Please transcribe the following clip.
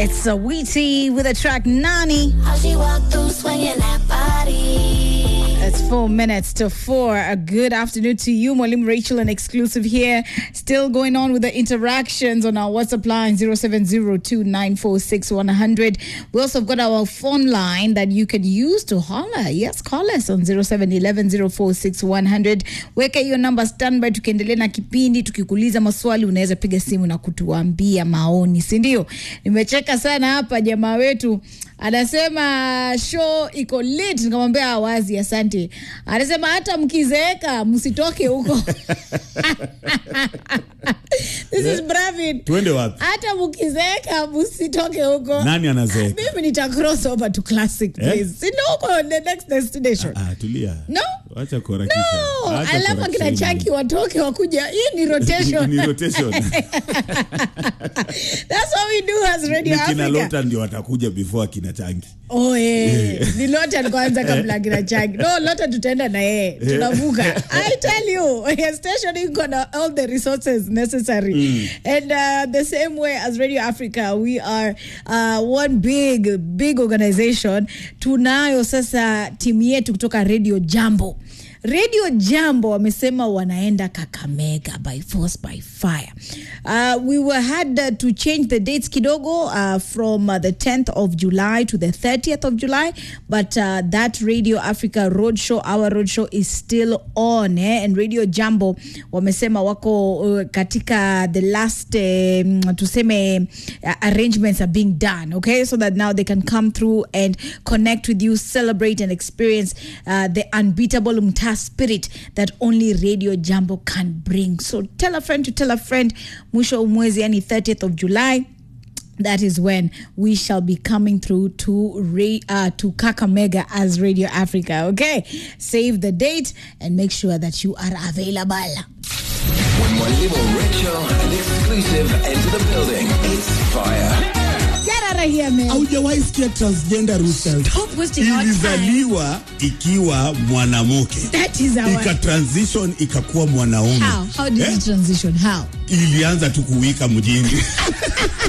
It's a Wheaty with a track Nani. How she walk through swinging that body. It's four minutes to four. A good afternoon to you, Molim Rachel, an exclusive here. Still going on with the interactions on our WhatsApp line 0702946100. We also have got our phone line that you can use to holler. Yes, call us on 0711046100. Weka hiyo namba standby, tukiendelea na kipindi, tukikuuliza maswali unaweza piga simu na kutuambia maoni, si ndio? Nimecheka sana hapa, jamaa wetu anasema show iko lit, nikamwambia wazi, asante. Anasema hata mkizeeka msitoke huko. This is Bravin. Tuende wapi? Hata mkizeeka msitoke huko. Nani anazeeka? Mimi nita cross over to classic Eh? please. Si ndio huko the next destination. Ah, tulia. No. Acha kuharakisha. No, Acha alafu kuharakisha akina hili. Chaki watoke wakuja. Hii ni rotation. Ni rotation. That's what we do as Radio Ni kina Africa. Lota ndio watakuja before akina Changi. Oh, eh. ni Lota kwanza kabla kina Chaki. No, Lota tutaenda na yeye. Tunavuka. I tell you, your station iko na all the resources necessary. And uh, the same way as Radio Africa, we are uh, one big big organization. Tunayo sasa timu yetu kutoka Radio Jambo. Radio Jambo wamesema wanaenda Kakamega by force by fire. Uh, we were had uh, to change the dates kidogo uh, from uh, the 10th of July to the 30th of July, but uh, that Radio Africa roadshow, our roadshow is still on eh? and Radio Jambo wamesema wako uh, katika the last um, tuseme uh, arrangements are being done okay so that now they can come through and connect with you celebrate and experience uh, the unbeatable mta spirit that only radio jambo can bring so tell a friend to tell a friend mwisho wa mwezi yani 30th of july that is when we shall be coming through to Ra- uh, to Kakamega as Radio Africa. Okay, save the date and make sure that you are available. When Mwalimu Rachel and exclusive enter the building, it's fire. Get out of here, man. haujawahi sikia transgender Russell. Stop wasting our time. ilizaliwa ikiwa mwanamke That is our. ika transition ikakuwa mwanaume How? How did Eh? it transition? How? ilianza tu kuwika mjini